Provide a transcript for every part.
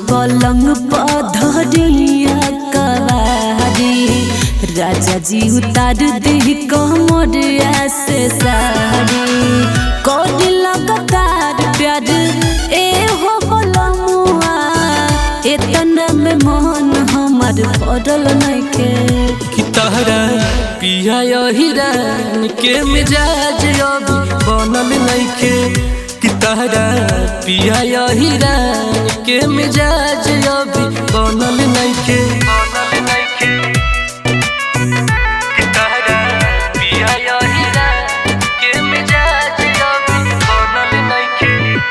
पलंग पधरिया कवारी राजा जी उतार दी कमरिया से साड़ी कोडी लगातार प्यार ए हो बलमुआ एतना में मन हमार पड़ल नइखे कि तहरा पिया हिरान के मिजाज अभी बनल नइखे कि तहरा पिया हिरान के मिजाज अभी बनल नइखे बनल नइखे कि तहरा पिया हिरान के मिजाज अभी बनल नइखे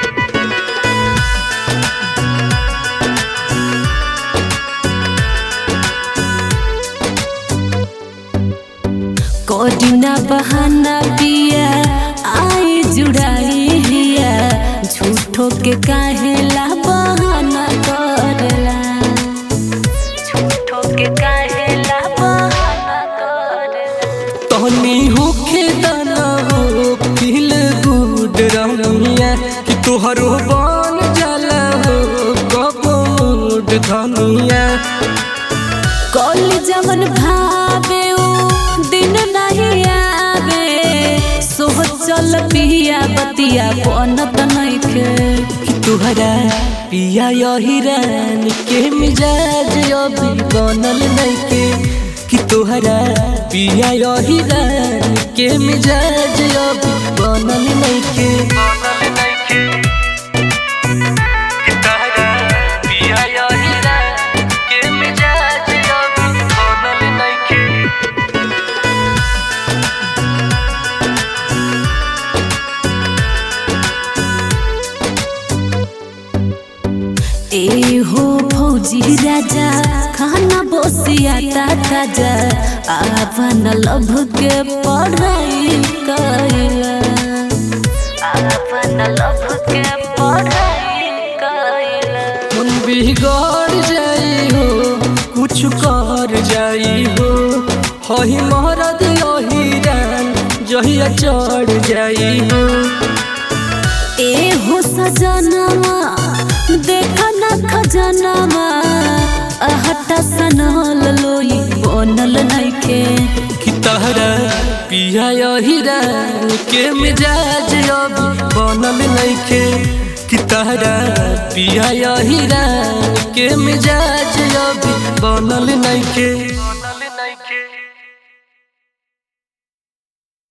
कोडिना बहाना पिया आई जुड़ाई हिया झूठो के काहेला बहाना करला झूठो के काहेला बहाना करला तहनी होखे दाना हो फील गुड रमिया कि तोहरो बन जाला हो कबो मूड धनिया कल जवन भावे उ दिन नहीं आवे सोचल पिया बतिया बनत नइखे कि तुहरा पिया हिरान के मिजाज अभी बनल नइखे कि तोहरा पिया हिरान के मिजाज अभी बनल नइखे बनल नइखे कि तोहरा पिया हिरान के मिजाज अभी बनल नइखे ए हो फौजी राजा खाना बसिया ताजा आपन लभ के पढ़ाई कैला आपन लभ के पढ़ाई कैला मन बिगड़ जाई हो कुछ कर जाई हो हही महरद यहीरान जहिया चढ़ जाई हो ए हो सजनवा देखा न खजनवा अहटा सनल लोई बनल नइखे कि तहरा पिया यहीरान के मिजाज अभी बनल नइखे कि तहरा पिया यहीरान के मिजाज अभी बनल नइखे